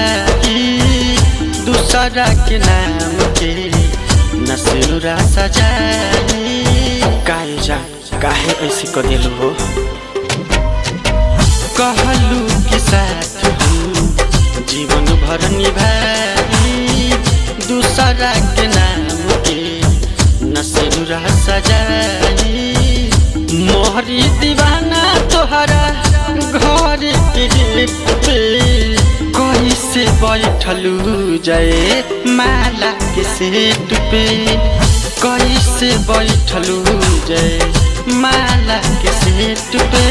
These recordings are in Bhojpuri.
निभाई दूसरा के नाम के नसुरा सजाई काहे जा काहे ऐसे कर दिलू हो कहलू के साथ हम जीवन भर निभाई दूसरा के नाम के नसुरा सजाई मोहरी दीवाना तोहरा घर के गेट पे कैसे बैठलू जय माला के सेट पे कैसे बैठलू जय माला के सेट पे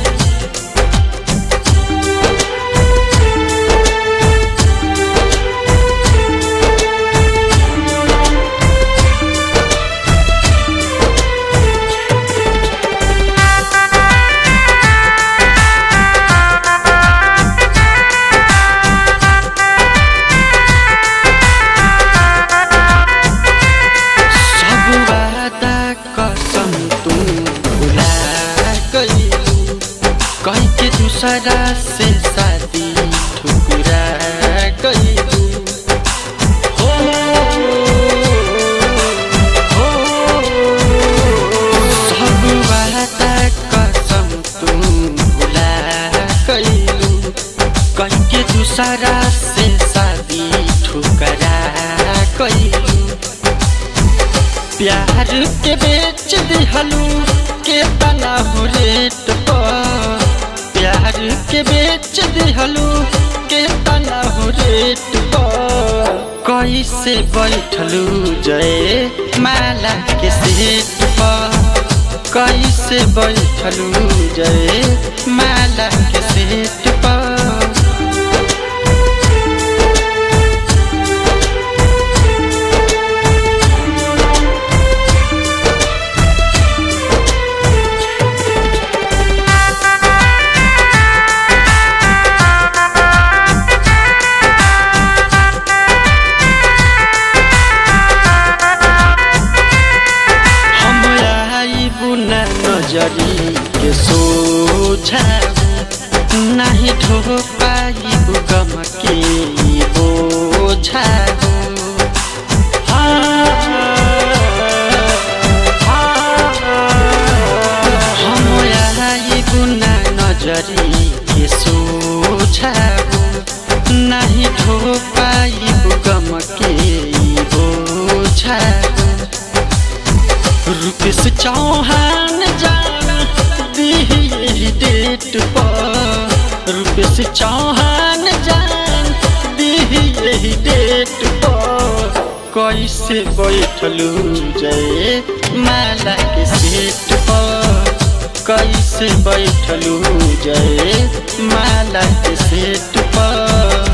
सब वादा कसम तू भुला गईलू कह के दूसरा से शादी ठुकरा गईलू हो हो सब वादा कसम तू भुला गईलू कह के दूसरा से शादी ठुकरा गईलू प्यार के बेच दिहलू के तना हो रेट पर प्यार के बेच दिहलू के तना हो रेट पर कैसे बैठलू जय माला के सेट पर कैसे बैठलू जय माला के सेट पर हम आइबू न नजरी के सोझा नहीं ढो पाइबू गम के बोझा हम आइबू न नजरी के सोझा नहीं ढो पाइबू गम के बोझा रुपेश चौहान जान दिही डेट पर रुपेश चौहान जान दिही डेट पर कैसे बैठलू जय माला के सेट पर कैसे बैठलू जय माला के सेट पर